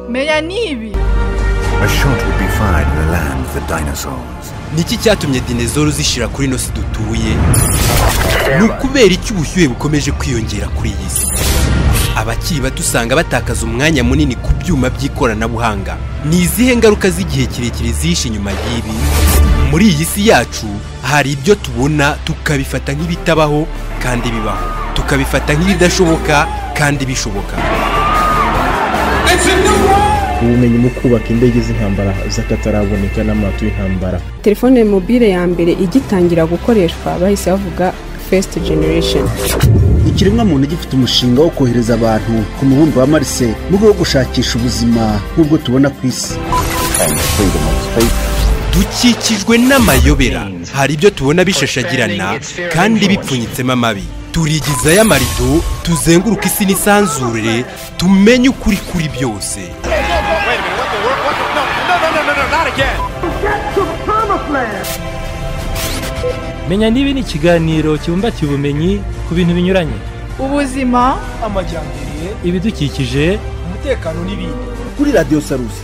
n'ibi A shot would be fired in the land of the dinosaurs. niki cyatumye dinezoro zishira kuri ino si dutuye ni ukubera iki ubushyuhe bukomeje kwiyongera kuri iyi si abakiri bato usanga batakaza umwanya munini ku byuma by'ikoranabuhanga ni izihe ngaruka z'igihe kirekire zishe inyuma y'ibi muri iyi si yacu hari ibyo tubona tukabifata nk'ibitabaho kandi bibaho tukabifata nk'ibidashoboka kandi bishoboka ubumenyi mu kubaka indege z'intambara z'akataraboneka n'amato y'intambara telefone mobile ya mbere igitangira gukoreshwa bahise bavuga first generation ikiremwamuntu gifite umushinga wo kohereza abantu ku mubumbe wa marise mu rwego rwo gushakisha ubuzima nk'ubwo tubona ku isi dukikijwe n'amayobera hari ibyo tubona bishashagirana kandi bipfunyitsemo amabi turigizayo amarido tuzenguruka isi n'isanzure tumenye ukuri kuri byose menya n'ibi ni ikiganiro kibumbatiye ubumenyi ku bintu binyuranye ubuzima amajyambere ibidukikije umutekano n'ibindi kuri radiyo sarusi